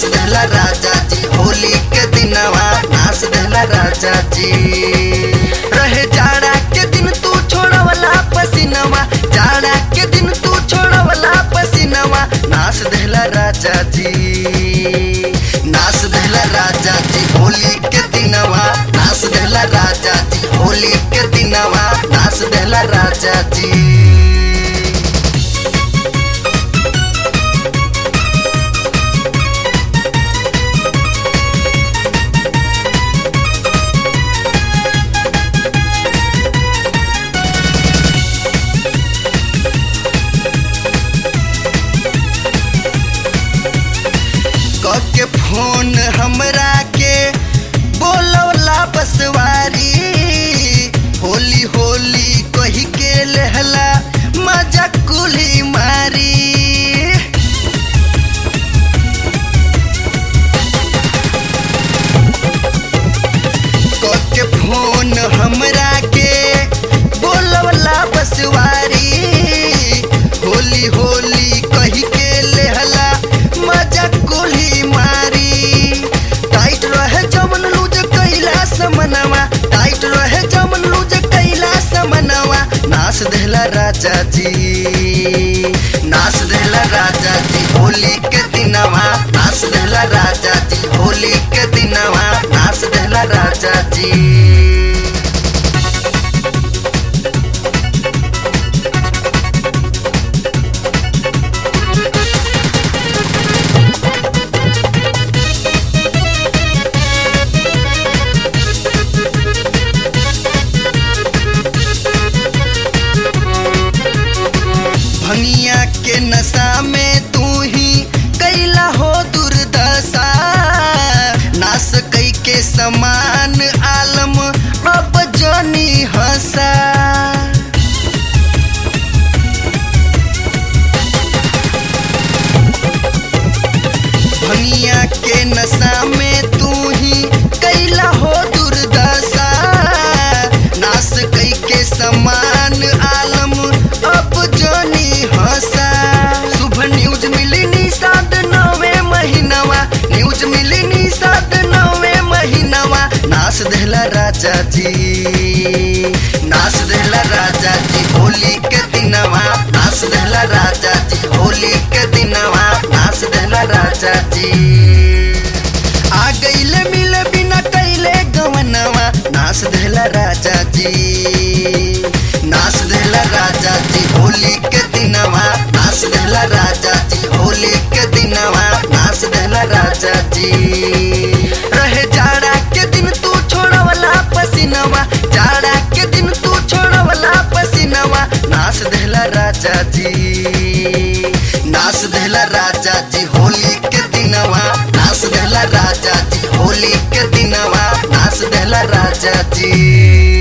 नाच देला राजा जी होली के दिनवा नाच देला राजा जी रहे जाड़ा के दिन तू छोड़वला पसीनवा जाड़ा के दिन तू छोड़वला पसीनवा नाच देला राजा जी नाच देला राजा जी होली के दिनवा नाच देला राजा जी होली के दिनवा नाच देला राजा जी के फोन हमरा के बोलवला बसवारी होली होली कही के लहला मजा कुली मारी के फोन हमरा के बोलवला बसवारी होली होली कही के लेहला मजा कोली मारी टाइट रहे जमन लूज कैला समनवा टाइट रहे जमन लूज कैला समनवा नाच देला राजा जी नाच देला राजा जी होली के दिनवा नाच देला राजा जी होली के दिनवा नाच देला राजा जी भंगिया के नशा में तू ही कैला हो दुर्दशा नास कई के समान आलम अब जानी हंसा भंगिया के नशा में तू ही कैला हो दुर्दशा नास कई के समान आलम अब जानी हंसा शुभ न्यूज मिली निषाद नवे महीनवा न्यूज मिली निषाद नवे महीनवा नाच देला राजा जी नाच देला राजा जी होली के दिनवा नाच देला राजा जी होली के दिनवा नाच देला राजा जी आ गईले मिले बिना कैले गवनवा नाच देला राजा जी नाच देला राजा जी होली के दिनवा नाच देला राजा जी होली के दिनवा नाच देला राजा जी रहे जाड़ा के दिन तू छोड़वला पसीनवा जाड़ा के दिन तू छोड़वला पसीनवा नाच देला राजा जी नाच देला राजा जी होली के दिनवा नाच देला राजा जी होली के दिनवा नाच देला राजा जी